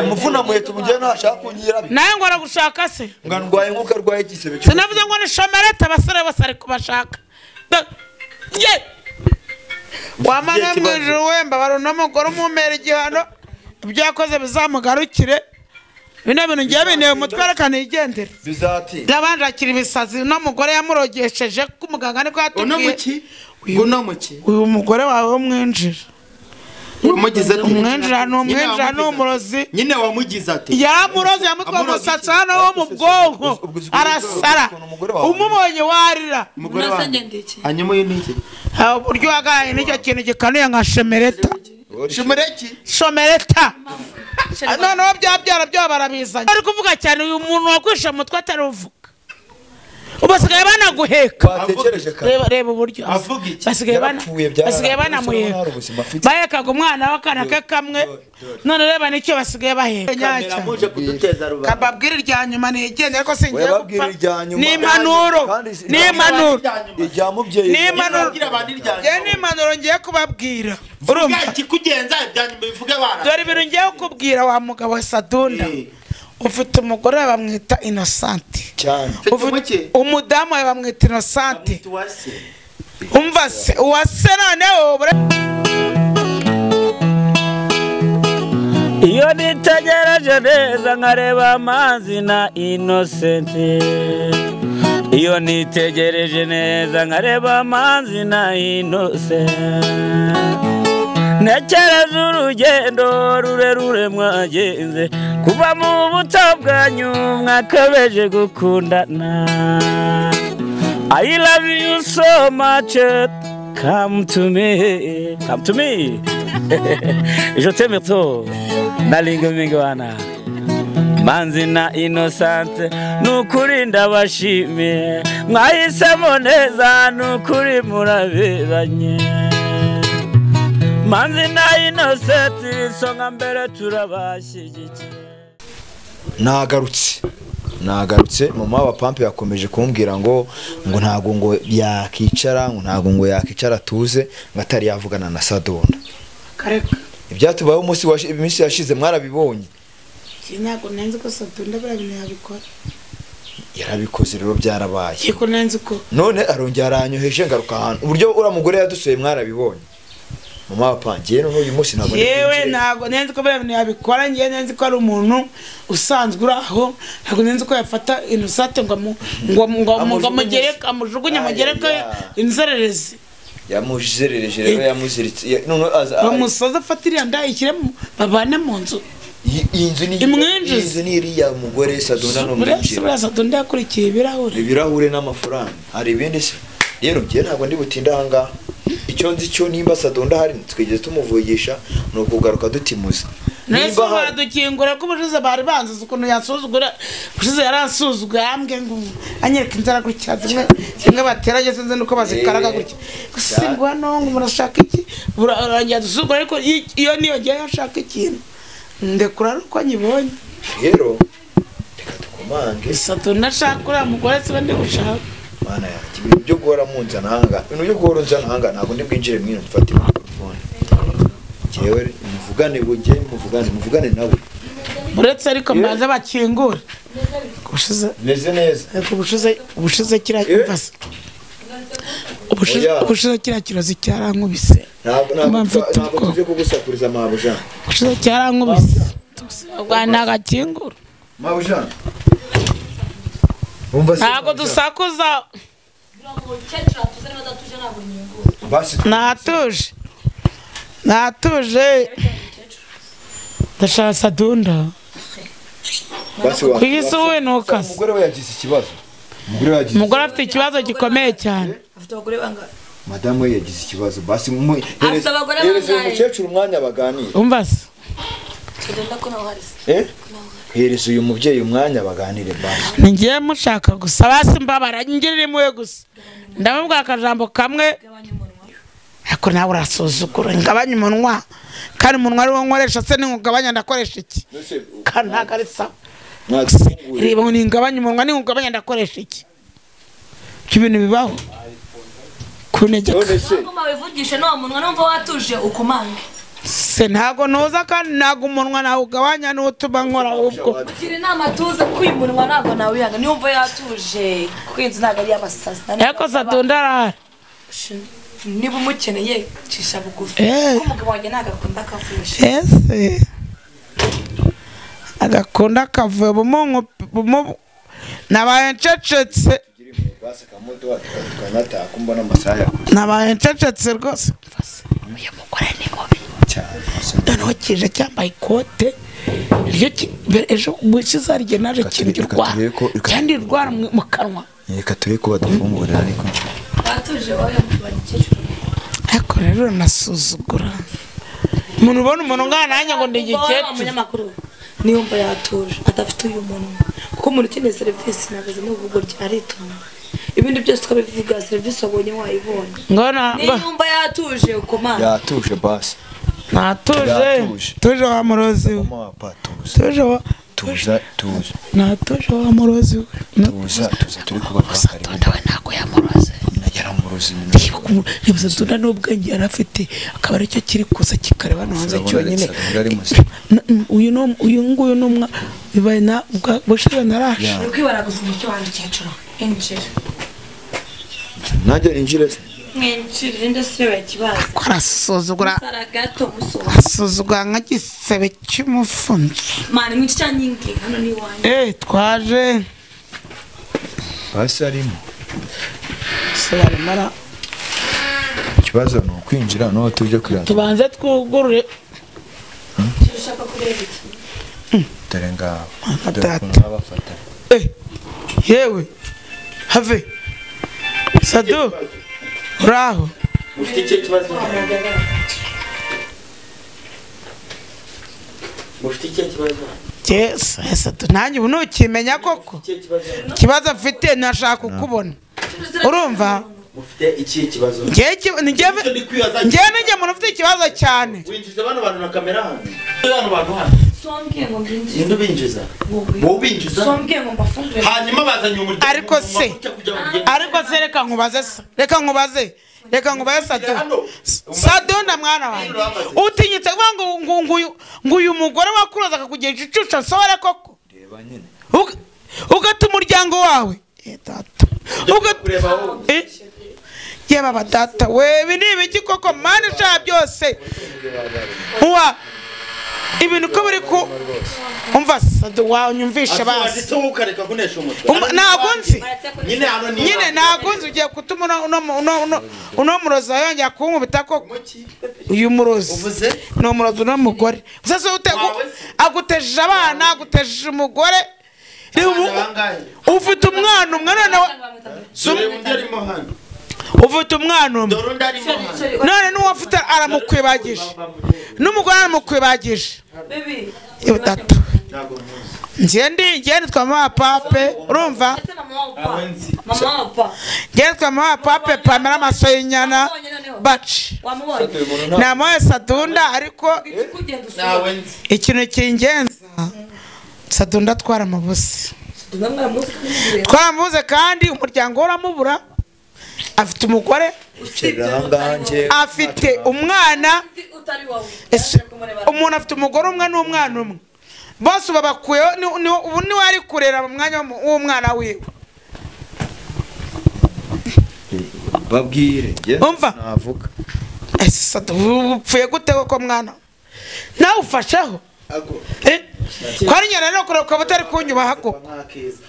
umufuna muheta umugeni ashaka kungira nawe ngo aragushaka se ngo ndwaye nk'uko arwaye igisebe cyo sinavuze ngo ni shomerete abasore bose ari kubashaka Da- Ye! wamana mu ijuru wemba bari uno mugore umumera igihano ibyo yakoze bizamugarukire bino bintu ngiye binteye umutwe reka nigendere bizatinda yabanje akira ibisazi uno mugore yamurogesheje ko umuganga niko uno yatubwiye muki uno muki uyu mugore wawe w'umwinjira wamugize ati umwinjira ni umwinjira ni wamugize- umurozi nyine wamugize ati yaramuroze yamutwa Amuroze umusatsi iki? hano wo mu bwonko ubwo si- arasara ubwo umugore wawe- umubonye warira umugore Unasenge wanjye ndiki? hanyuma uyu ni iki Ha, uburyo wagaye n'icyo kintu gikanuye nka shemereta shumureki shomereta Sheri wa- noneho bya byara byo barabizanye bari kuvuga cyane uyu muntu wakwishe umutwe ataruvuga ubu basigaye banaguheka batekereje kare reba reba uburyo Avuga iki? basigaye bana Yarapfuye, byararangiye. basigaye banamuheka Hari ubuzima afite. bahekaga umwana w'akana ke kamwe none reba nicyo basigaye baheka kamera muje kuduteza rubanda kababwira irya nyuma nigende ariko singiye Wababwira gupfa irya nyuma. ni impanuro Kandi- ni impanuro ijya mubyeyi Ni impanuro Bagira abantu irya njye ni impanuro ngiye kubabwira urumva ikikugenza ibya nyuma bivuge bana dore ibintu ngiye kukubwira wa mugabo wa sadunda Eh. ufite umugore we bamwita inosante cyane Ufite umuke? umudamu we bamwita inosante Bamwita uwase. umva se uwase noneho bure- iyo nitegereje neza nkareba amazi na inosenti iyo nitegereje neza nkareba amazi na inosenti ntekereza urugendo rurerure mwagenze kuva mu buto bwanyu mwakabeje gukundana I love you so much come to me come to me je t'aime trop nalingo mingi wana manzi na inosante nukuri ndabashimiye mwahisemo neza nukuri muraberanye manzi na inosenti isonga mbere turabashyigikiye nagarutse nagarutse mama wa pampe yakomeje kumbwira ngo ngo ntabwo ngo yakicara ngo ntabwo ngo yakicara tuze ngo atari yavugana na sadonda kareka ibyatubayeho umunsi washi- iminsi yashize mwarabibonye njye ntabwo nenze ko sadunda buriya bintu yabikora yarabikoze rero byarabaye njye ko nenze ko none arongera aranyoheje ngaruka ahantu uburyo uriya mugore yadusuye mwarabibonye mama wa pampe yewe n'uyu munsi ntabwo ndi yewe kwinjira. ntabwo nenze ko buriya bintu yabikora njye nenze ko ari umuntu usanzwe uri aho ntabwo nenze ko yafata inosante ngo amu- ngo amu- ngo amu- ngo amugereke amujugunye amugereke Ayaya. inzererezi yamuzerereje rero yamuziritse ya- none aza- bamusoza afata iriya nda ayishyire mu- babane mu nzu iyi- iyi nzu ni Imwinjize. iyi nzu ni iriya mugore sadonda buriya si n'umwinjira buriya sadunda yakurikiye ibirahure ibirahure n'amafaranga hari ibindi se rero njye ntabwo ndi butinde ahangaha icyo nzi cyo nimba sadonda ahari twigeze tumuvugisha ni ukugaruka dutimuze nese nimba ahari baradukingura ko ubushize bari banziza ukuntu yansuzugura ubushize yaransuzuguye ambwe ngo anyereka inzara gutya zimwe zimwe bateranye sinzi nuko bazikaraga gutya gusa cyane. ngo hano ngo murashaka iki burarangira dusuzugura ariko i- iyo niyongeye ashaka ikintu ndekura ari uko nyibonye rero reka dukomange gusa tunashaka uriya mugore siwe ndi gushaka mana yanjye ibintu byo guhora munzana ahangaha ibintu byo guhora unzana ahangaha ntabwo ndi bwinjire mwino mfatire mikorofone ngewe muvugane bujye muvugane muvugane nawe uretse ariko mbanze bakingure ubushize meze neza ariko ubushize ubushize kiriya Eh? mvase ubushize Oya. ubushize kiriya kirozi cyarankubise ntabwo ntabwo Mba mfite ntabwo ubwoba. tuzi kugusakuriza mabo jean kushize cyarankubise rwanda agakingura mabo jean Wumva se ntabwo Mabo Jean? dusakuza basi natuje natuje ndashaka sadunda basi wa- ku isi wowe ntukase umugore we yagize ikibazo umugore we yagize umugore afite ikibazo gikomeye cyane Afite abagore bangahe? madamu we yagize ikibazo basi Afite abagore hereza uyu bangahe? mukecuru umwanya baganire umva se Sadonda ko nawe uhari se. Eh? hereza uyu mubyeyi umwanya baganire basi ni ngiye mushaka gusa basi mbabara ngirira impuhwe gusa ndamubwira akajambo kamwe Gabanya umunwa. ariko nawe urasuzugura ngabanya umunwa kandi umunwa ari wo nkoresha se ningugabanya ndakoresha iki kandi ntabwo ari sawa nagufungure reba ngo ningabanye umunwa ningugabanye ndakoresha iki ibyo ibintu bibaho kunegeka none se Nubwo mawe wivugishe n'uwo munwa numva watuje ukomange. se ntabwo ntuza kandi ntabwo umunwa nawe ugabanya n'utuma nkora ahubwo kugira inama tuze kwimunwa ntabwo nawe wihanga niyo wumva yatuje kuko inzu ntabwo ari iy'abasazi ariko sadunda arahari niba umukeneye cisha bugufi Eh. kuko umugabo wanjye ntabwo akunda akavurisha ese agakunda akavuye bumungu bumu nabaye ncecetse basi kamuto tukanataka mbona amasaha yakoze nabaye ncecetse rwose mva se, uyu mugore ni mubi cyane noneho kije cyambaye ikote iryo ki- mbere ejo mu isi zaryo naje Reka kintu turebe- reka irwara turebe ko- reka- kandi irwara mu mu kanwa reka turebe ko badufungurira ariko batuje wowe mubona ikecuru ariko rero nasuzugura umuntu ubona umuntu ungana nanjye ngo ni igikecuru umunyamakuru niyumva yatuje adafite uyu muntu kuko umuntu ukeneye serivisi ntabwo azana uvugo rye aritonda ibindi byose twabivuga serivisi wabonye wayibonye ngona ngo- niyumva yatuje ukomana yatuje basi natuje Yatuje. tuje wa murozi we mama papa tuza tuje wa tuza tuza natuje wa murozi we Na- tuza tuza turi kubaka harimo sadunda we ntabwo yamuroze nagera mu ruzima niba sadunda n'ubwenge yari afite akaba aricyo kiri kuza kikareba hano hanze Sadunda- cyonyine Sadunda ari muzima. Na- uyu ni- uyu nguyu ni umwa bibaye na ubwa- bushize naraje uri kwibara gusa umucyo wanjye ikecuru injira najya injire se mwinjira irinde siyo yakibaza ko arasuzugura sara gato musoma asuzugura nk'igisebe cy'umufunzo mani mwinshi cyangwa nyingi hano ni iwanjye Eh, twaje basi arimo se barimara ikibazo ni ukwinjira n'uwo tujya kurira tubanze twugurure ikecuru ushaka kureba iki dore ngaho Mama dore data. ukuntu babafata Eh, yewe have sadu uraho Mufite ikihe kibazo? Mufite ikihe kibazo? yesu eh, sadu nanjye ubu ntukimenya koko Ikihe kibazo? ikibazo mfite nashaka kukubona urumva Mufite ikihe kibazo? njyewe iki- njyewe Icyo ndi kwibaza- njyewe ninjye muntu ufite ikibazo cyane Winjiza bano bantu na kamera hano. Bano bantu hano. sombwiye ngo nginjire Ninde ubinjiza? Wowe ubinjiza? sombwiye ngo mbafungure Hanyuma bazanye umuryango. Ariko se- amavuta kugira ngo ugende. ariko se reka nkubaze se reka nkubaze reka nkubaze sadu sadunda mwana wanjye utinyitse kuvuga ngo ngo- ngo uyu- ngo uyu mugore wakuroza akakugira igicucu nsobore koko reba nyine Uga- ugata umuryango wawe Eh, data Uga- Kureba wowe. Eh, yeba ba data we ibi ni ibiki koko mani ushaka byose uwa ibintu ko biri ku umva sadu wanyumvishe basi Asubanditse wowe ukareka kunesha umutwe. Umva- ntabwo nzi Nyine hano ni. nyine ntabwo nzi ugiye gutuma uno- uno mu- uno- uno- uno murozi yongera kunkubita koko Umuki. uyu murozi Uvuze? ni umurozi uno mugore sasa ute- Wawe? agutejeje abana agutejeje umugore reba ubu- Abana bangahe? ufite umwana umwe none wa- Dore undi arimo hano. ufite umwana umwe Dore undi arimo hano. none n'uwo afite aramukwibagije n'umugore aramukwibagije Baby, yewe data Ntabwo nkuzi. njye ndi njye nitwa mama pape urumva ese na mama wa Ntabwo papa. nzi. Mama wa papa. njye nitwa mama pape pamela amasoyinyana baci Wamubonye? namuhaye sadunda ariko Kugenda usura. Ntabwo nzi. ikintu cy'ingenzi sadunda atwara amabuze Tugomba mwaramuzi kumubwira. twara amabuze kandi umuryango we uramubura afite umugore Usibye Kera utari wowe. nganjye. afite umwana Undi utari wowe. ese Yaje kumureba. umuntu afite umugore umwe n'umwana umwe bose ubu abakuyeho ni- ni- ubu niwe ari kurera mu mwanya w'umu- w'umwana wiwe babwire njye Umva. navuga ese sada ubu upfuye gute koko mwana nawe ufasheho Eh, kwarinya rero kureba ukaba utari kunyubaha koko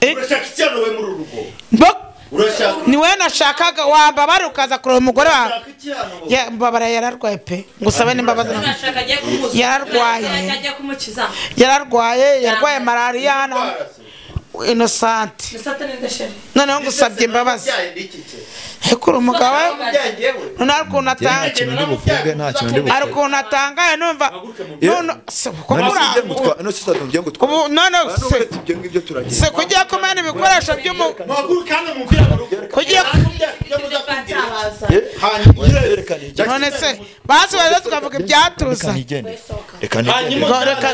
Eh. Urashaka icyana wowe muri uru rugo. Bo- Urashaka. ni wowe nashakaga wambabara ukaza kureba umugore wawe Urashaka icyana wowe. Ya- mbabara yararwaye pe ngusabe n'imbabazi ntabwo- Urashaka agiye kumuza. Yararwaye. Urashaka agiye kumukiza. yararwaye yarwaye malariya na inosante Ni satani ndashira. noneho ngusabye imbabazi ariko uri umugabo we noneho hari ukuntu nta atanga kintu ndi buvuge nta kintu ndi hari buvuge ukuntu atangaye numva none se ko none se ibyo muri ngutwa none se sadunda ibyo ngutwa ubu none se ibyo ngibyo turagira se kugiye kumena ibikoresho by'umu Mpagurukane mupira mu rugo. kugiye Batabaza. Ye- Hanyuma yerekana igenda none se basi baza tukavuga ibyatuzanye yerekana igenda Sohoka. reka ntigende hanyuma Reka-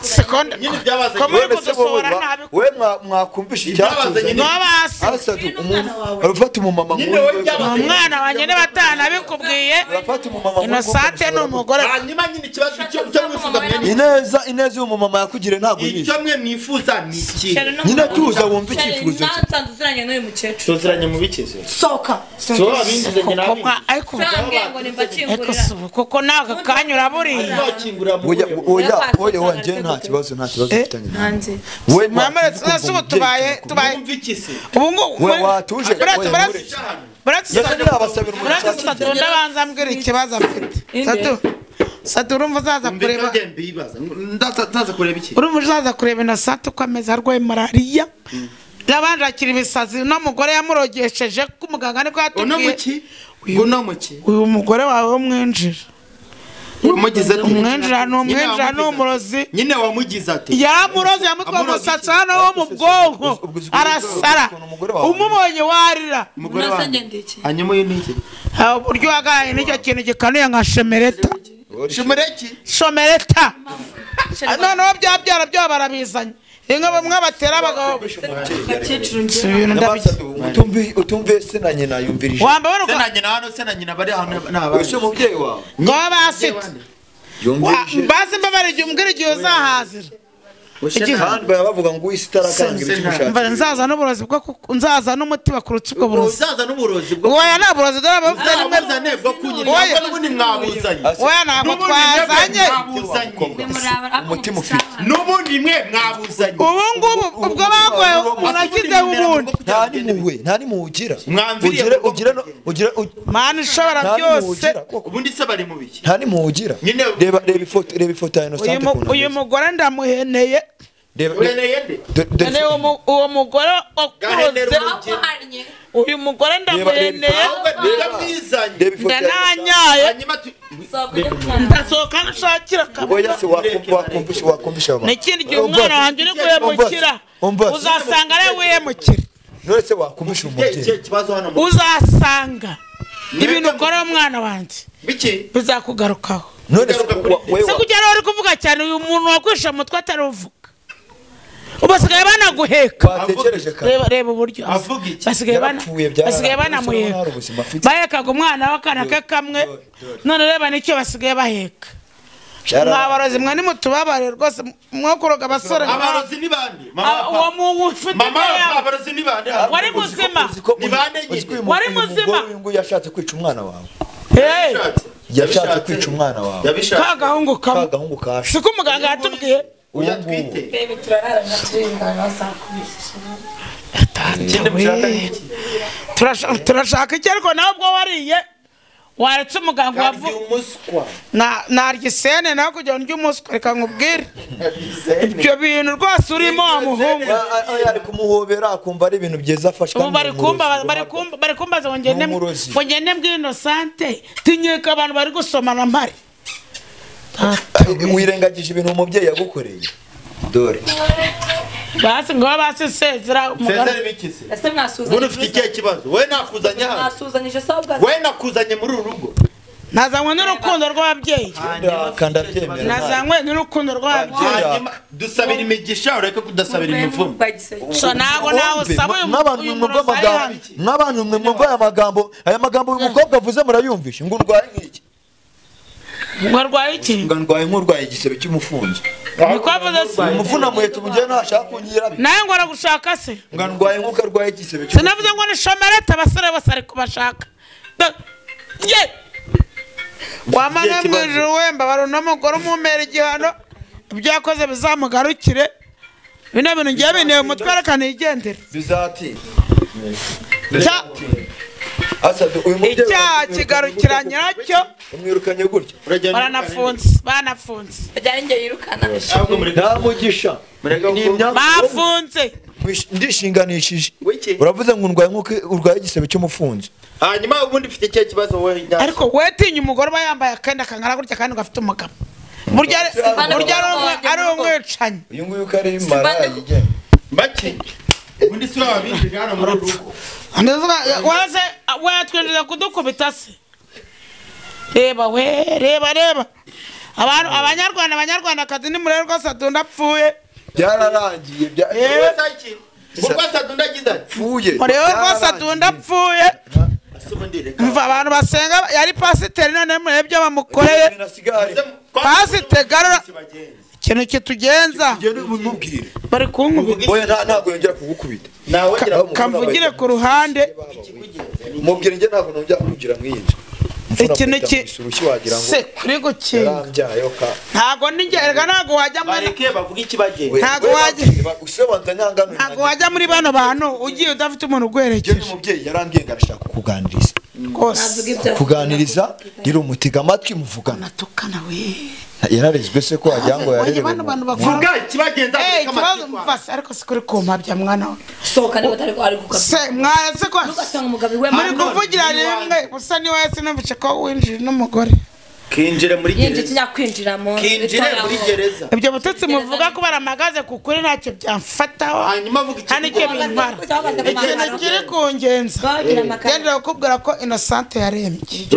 sekonde nyine byabaze ko muri None se wowe kudusora ba- nabi we mwa- mwakumvisha Ibyabaze icyatuzanye nyine- no basi asatu umuntu urafata umumama Nyine wowe nk'uyu byabaze. umwana wanjye niba atanabikubwiye urafata umumama nk'uyu inosate ni umugore hanyuma nyine ikibazo cyo cyo mwifuza mwene ineza ineza y'umumama yakugira ntabwo uyizi icyo mwe mwifuza ni iki nyine tuza wumva icyifuzo cye nasanze uziranye n'uyu mukecuru tuziranye mu bikize sohoka so abinjizanye Kuko nabi mwa- ariko nsange ngo ariko nimbakingurira si ubu, kuko nawe kakanyura buriya bakingura mu oya buryo oya Nyakatsi oya usanga wanjye nta ariko kibazo nta kibazo Eh? mfitanye nawe hanze we mwamara ese ubu tubaye tubaye mwumva iki se ubu ngubu We watuje, buretse- we buretse- nkureke. buretse yese ntiyabasabira buretse umuntu satu ndabanza ambwira ikibazo afite satu satu urumva uzaza kureba mbega mbibaza ndaza ndaza kureba iki urumva uzaza kureba inosate uko ameze arwaye malariya yabanje akira ibisazi uno mugore yamurogesheje ko umuganga nibwo uno yatubwiye muki uno muki uyu mugore wawe w'umwinjira wamugize ati umwinjira ni umwinjira ni wamugize- umurozi nyine wamugize ati yamuroze yamutwa Amuroze umusatsi iki? hano wo mu bwonko ubwo uzi- arasara ukuntu umugore wawe umubonye warira umugore Unoze wanjye ngendeke. hanyuma uyu ni iki Ha, uburyo wagaye n'icyo kintu gikanuye nka shemereta shimereki shomereta Ah, noneho bya byara byo barabizanye inka bamwe batera abagabo bakecuru si njyewe ibintu ndabizi utumvi utumve se na nyina yumvirije wamba bari se uko- na nyina hano se na nyina bari ahantu n'abandi ese umubyeyi wawe ngo basite Wa- yumvirije mbaze mbabara igihe umbwira igihe uzahazira Ushe na- kandi baba bavuga ngo uyise itarakanga Se- se- ibicumushaka mva nzaza n'uburozi bwo ku- nzaza n'umuti bakurutse ubwo burozi uzaza n'uburozi bwo woya nta burozi dore abafite nimwe uzane bwo kunyina Oya. ahubwo n'ubundi mwabuzanye woya ntabwo twazanye mwabuzanye umutima ufite n'ubundi mwe mwabuzanye ubu ngubu ubwo bagoye umuntu ashyize ubundi nta n'impuhwe nta n'impuhwe ugira Mwamviriye ugira kuko- ugira no- ugira u- mani ishobora nta n'impuhwe byose ugira koko. ubundi se bari mu biki nta n'impuhwe ugira Nyine- reba reba ifoto reba ifoto ya uyu inosante mu- ukuntu uyu ameze. mugore ndamuheneye Reba- reba- ureneye nde dore- dore none uwo ifoto- mu- uwo mugore Gahenera wakuroze urugi. ahanye uyu mugore Reba- reba ndamuheneye ifoto- ahubwo nibyo mwizanye reba ifoto ya Innocent. ndananyaye hanyuma tu- ndasohoka nshakira akaboko oya se wakumva- wakumvisha wakumvisha abantu n'ikindi gihe Umva- umwana wanjye uri guhemukira umva- uzasanga ari we wihemukira none se wakumvisha Iki- iki umubyeyi kibazo hano mu uzasanga ibintu Mwebwe- ukora umwana wanjye biki bizakugarukaho none se Ngaruka kuri wa- we se wa- kugira uri kuvuga cyane uyu muntu wakwishe umutwe ataruvuga ubu basigaye banaguheka watekereje kare reba reba uburyo Avuga iki? basigaye bana Yarapfuye, byararangiye. basigaye Umusore nta banamuheka rubuzima afite. bahekaga umwana w'akana ke kamwe dore, dore. none reba nicyo basigaye baheka mwabarozi mwe nimutubabare rwose mwakuroga abasore abarozi ni bande Ah, uwo mama mu ufite mama yabo abarozi ni bande wari muzima Ni bande nyine? Wari wari muzima? muzima uyu nguyu yashatse kwica umwana wawe Hey, yashatse kwica umwana wawe yabishatse ka gahungu kamwe ka gahungu kashe si ko umuganga yatubwiye uyu uya nguyu twite bebe turararana turengana saa kumi Turashaka- turashaka iki ariko nawe ubwo wariye waretse umuganga Karya wavu umuswa Na- narya isene nawe kugira ngo ndye umuswa reka nkubwire Bizene. ibyo bintu rwose urimo wa muhungu Ah, ah, ah, ari kumuhobera akumva ari ibintu byiza afashwa ubu bari kumba bari kumba bari kumbaza ngo ngende Ni umurozi. ngo ngende mbw'inosante tinyuka abantu bari gusomana mpari wirengagije ibintu umubyeyi yagukoreye dore basi ngo babe basisezera Sezere umuganga biki se ese ubundi ufite mwasuzanyije ikihe kibazo we nakuzanye hano mwasuzanyije se ahubwo we nakuzanye muri uru rugo nazanywe n'urukundo rw'ababyeyi kandi abyemera nazanywe n'urukundo rw'ababyeyi Ababyeyi. hanyuma dusabira imigisha ureke kudasabira imivumo so ntabwo nawe usaba uyu mu- uyu mwumva murozi ari amagambo hano nk'abantu mwe mwumva aya magambo aya magambo uyu mukobwa avuze murayumvisha ngo urwaye nk'iki ngo arwaye iki ngo ndwaye nk'urwaye igisebe cy'umufunzo niko avuze se umufuna muhita umugera ntashaka kunyira nawe ngo aragushaka se ngo ndwaye nk'uko arwaye igisebe sinavuze ngo ni shomerete abasore bose ari kubashaka Do- ye wamana kibazo. mwijuru wemba bari uno mugore umumera igihano ibyo yakoze bizamugarukire bino bintu ngiye binteye umutwe reka nigendere bizatinda Cya- asabye uyu mubyeyi icyaha kigarukira nyiracyo umwirukanye gutya baranafunze banafunze byari njye yirukana nta mugisha ni imyaka bafunze Mwish- ndishinganishije Wiki. uravuze ngo ndwaye nk'uko urwaye igisebe cy'umufunzo hanyuma ubundi ufite ikihe kibazo we nyacyo? ariko wetinya umugore uba yambaye akenda kangana gutya kandi gafite umugabo burya ari- burya ari umwe- ari umwicanyi uyu nguyu uko ari maraya yigenga bake ubundi si wabinjije hano muri uru rugo waze watwinjiza kudukubita se reba we reba reba abantu abanyarwanda abanyarwandakazi ni murebe rwose atunda apfuye byararangiye bya- Eh. pfuye murebe rwose byararangiye. atunda apfuye mva abantu basenga yari pasiteri none murebe ibyo bamukoreye Ibintu nasigare. ikintu kitugenza Ugende umubwire. bari kunkubita Oya, nta- ntabwo yongera kugukubita nawe gira Ka- kamvugire ku ruhande mubwire njye ntabwo nongera kugira mu iyi nzu Imfura ikintu akubita ki mu isubushi wagira ngo se kuri gukinga yarambyayeho ka ntabwo ningerega ntabwo wajya muri bareke bavuge ikibagenza Ntabwo wajya- usobanza nyangano ntabwo wajya muri bano bantu ugiye udafite umuntu Njyewe ugwerekeje umubyeyi yarambwiye ngo arashaka kukuganiriza rwose kuganiriza rero umutega amatwi muvugana natukana we yararezwe se ko wagira ngo Oye, bano bantu bakora vuga ikibagenza Eh, ariko ikibazo amatwi kwawe. mvase ariko sikuri kumpabya mwana we sohokane batari ari gukabya se mwase kwa ugasanga umugabo we muri kuvugira rimwe gusa niwe sinumvise ko winjije n'umugore kinjire muri yinjye gereza kinyakwinjira mu kinjire muri gereza ibyo butetsi muvuga ko baramagaze ku kuri ntacyo byamfataho hanyuma avuga nta n'icyo ikibagenza bintwara ikintu kiri kungenza gendera kukubwira ko inosante yarembye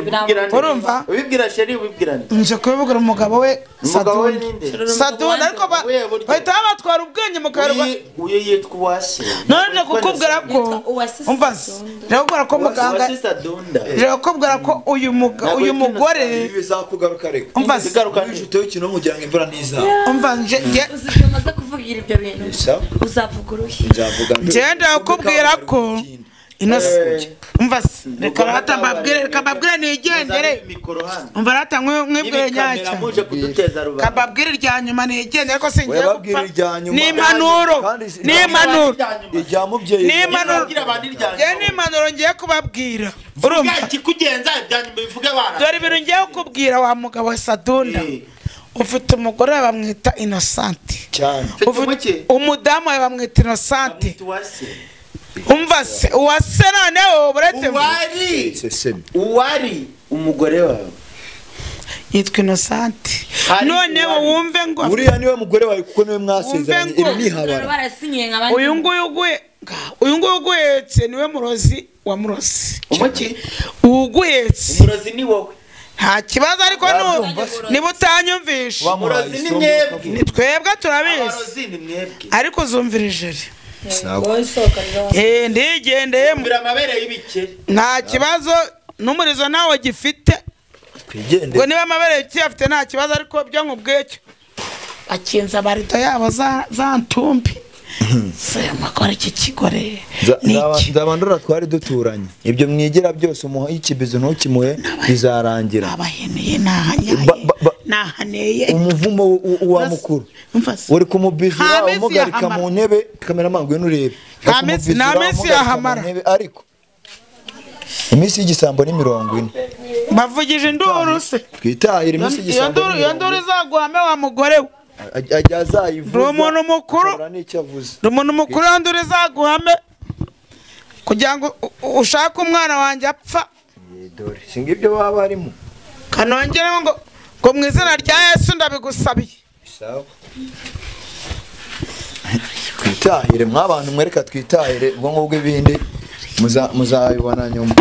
urumva ubibwira sheri ubibwirane nje kubibwira umugabo we umugabo we saduni ninde saduni ariko ba- We burya. bahita babatwara ubwenge mu kaherwa Uyu- uyu yitwa uwase none kukubwira ko Yitwa Uwase umva se Sadunda. nje kukubwira ko muganga uwase sadunda nje kukubwira ko uyu muga- Ntabwo uyu yitwa mugore bizakugaruka reka umva se igaruka Iyo ufite ikintu mugira ngo imvura ntizaba umva nje nje- uzi igihe umaze kuvugira ibyo bintu Bisaba. uzavuga uruhe nzavuga mbere. ngenda kukubwira ko inose umva se reka rata mbabwire reka mbabwire nigendere mikoro hano umva rata mwe- mwibwire ibikamera nyacyo muje kuduteza rubanda kababwire irya nyuma nigendere ko singiye Wababwire gupfa irya nyuma. ni impanuro Kandi si- ni impanuro ijya mubyeyi ni impanuro Ababwira abantu irya njye nyuma. ni impanuro ngiye kubabwira urumva ikikugenza ibyanyuma bivuge bana dore ibintu ngiye kukubwira wa mugabo we sadunda Eh. ufite umugore we bamwita inosante cyane Mfite umuke. umudamu we bamwita inosante Bamwita uwase umva se uwase noneho uretse uwari sesemi uwari umugore wawe yitwa inosante Hari noneho uwari- wumve ngo buriya niwe mugore wawe kuko niwe mwasezeranye Wumve ngo- iri ni ihabara barasinyiye nka bane. uyu nguyu uguhe- uyu nguyu uguhetse niwe murozi wa murozi umuki uguhetse umurozi ni wowe nta kibazo ariko nu- niba utanyumvishe umurozi ni mwebwe ni twebwe turabizi abarozi ni mwebwe ariko uzumvira ijeri wowe sohokanira wa- Eh, ndigendeyemo mbira amabere y'ibikeri nta kibazo n'umurizo nawe gifite ngo twigendere niba amabere kiyafite nta kibazo ariko byo nkubwiye cyo bakinze amarido yabo za za ntumbi semakora iki kigore ni iki nzabandura twari duturanye ibyo mwigira byose umuha ikibizo ntukimuhe bizarangira abaheneye nahanyaye Ba- ba- ba- nahaneye umuvumo w- w- wa mukuru umva se. uri kumubizira Nta minsi umugarika yahamara. mu ntebe kameramangu ngwino urebe Nta Uri minsi- nta kumubizira, minsi umugarika yahamara. mu ntebe, ariko iminsi y'igisambo ni mirongo ine bavugije induru se twitahire iminsi iyo y'igisambo nduru ni iyo mirongo nduru ine izaguhame wa mugore we Aj- ajya azayivuza Ni umuntu mukuru. akabura n'icyo avuze ni umuntu mukuru iyo nduru izaguhame kugira ngo u- u- ushake umwana wanjye apfa Ye, dore si ngibyo baba barimo kanongereho ngo ngo mu izina rya yesu ndabigusabiye Sawa. twitahire mw'abantu mwereka twitahire ubwo ngubwo ibindi muza- muzabibona nyuma